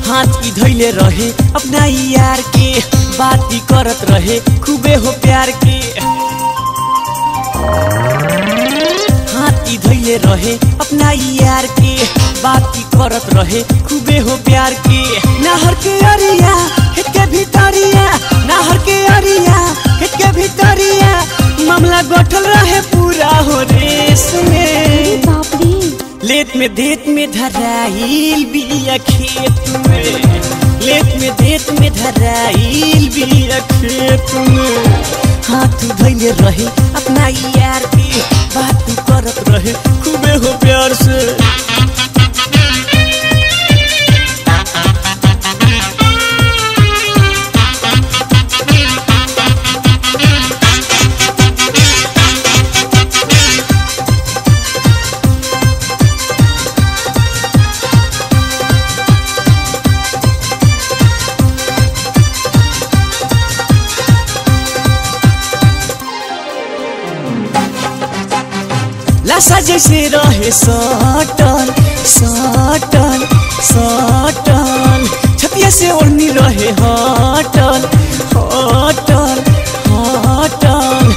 हाथ की धैले रहे अपना यार के बात ही करत रहे खूबे हो प्यार के हाथ की धैले रहे अपना यार के बात की करत रहे खूबे हो प्यार के नहर के अरिया खेत के भीतरिया नहर के अरिया खेत के भीतरिया मामला गठल रहे पूरा हो रेस में बाप रे लेत में देत में धराइल बिया खेत में लेत में देत में धराइल बिया खेत में हाथ धैले रहे अपना यार के बात करत रहे खूबे हो प्यार से लाशा जैसे रहे सटल सटल सटल छतिया से ओढ़नी रहे हटल हटल हटल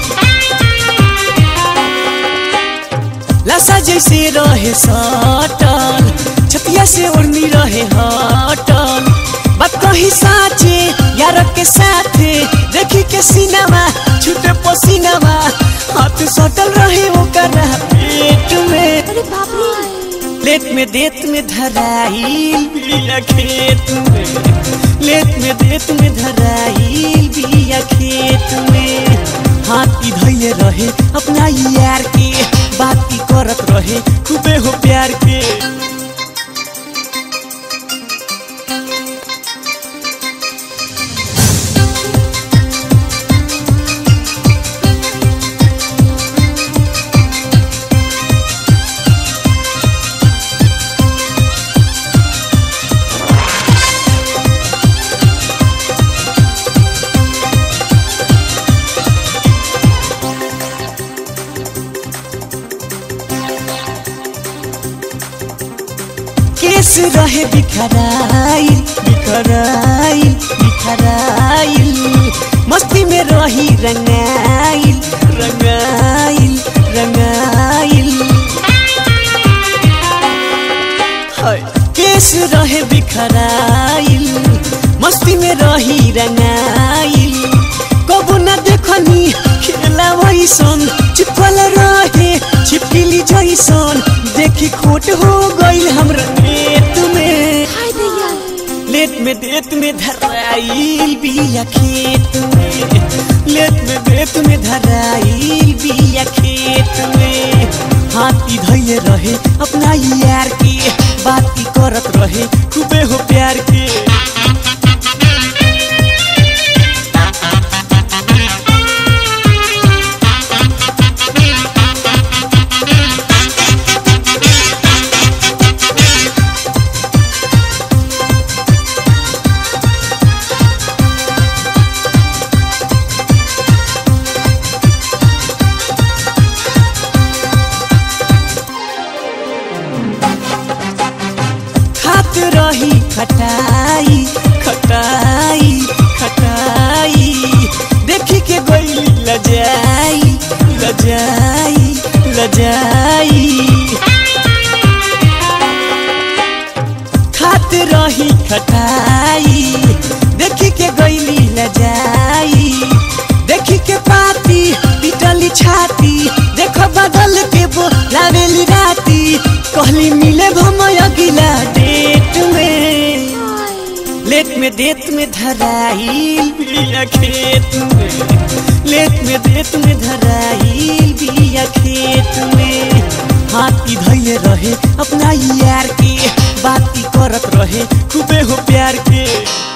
लाशा जैसे रहे सटल छतिया से ओढ़नी रहे हटल बात कही साचे यार के साथे देखी के सिनेमा छूटे पसीनामा हाथ सटल रहे ओकर पेट में अरे बाप रे लेत में देत में धराइल बिया खेत में लेत में देत में धराइल बिया खेत में हाथ की धैले रहे अपना यार के बात की करत रहे खूबे हो प्यार के केस रहे बिखराइल बिखराइल बिखराइल मस्ती में रही रंगाइल रंगाइल रंगाइल हाय, केस रहे बिखराइल मस्ती में रही रंगाइल कबू न देखनी खेला वैसन चिपकल रहे छिपकिली जैसन देखी खोट हो गई हमरा नेत में हाय दैया लेट में देत में धराइल बिया खेत में लेट में देत में धराइल बिया खेत में हाथी धैले रहे अपना यार के बात की करत रहे खूबे हो प्यार के खात रही खटाई खटाई खटाई देखी के गई लजाई लजाई लजाई खात रही खटाई देखी के गईली लजाई देखी के पाती पिटली छाती देख बदल के वो लावेली राती कहली मिले भमय अगिला डेट में हाय लेट में देत में धराइल बिया खेत में लेट में देत में धराइल बिया खेत में हाथ की धैले रहे अपना यार के बात की करत रहे खूबे हो प्यार के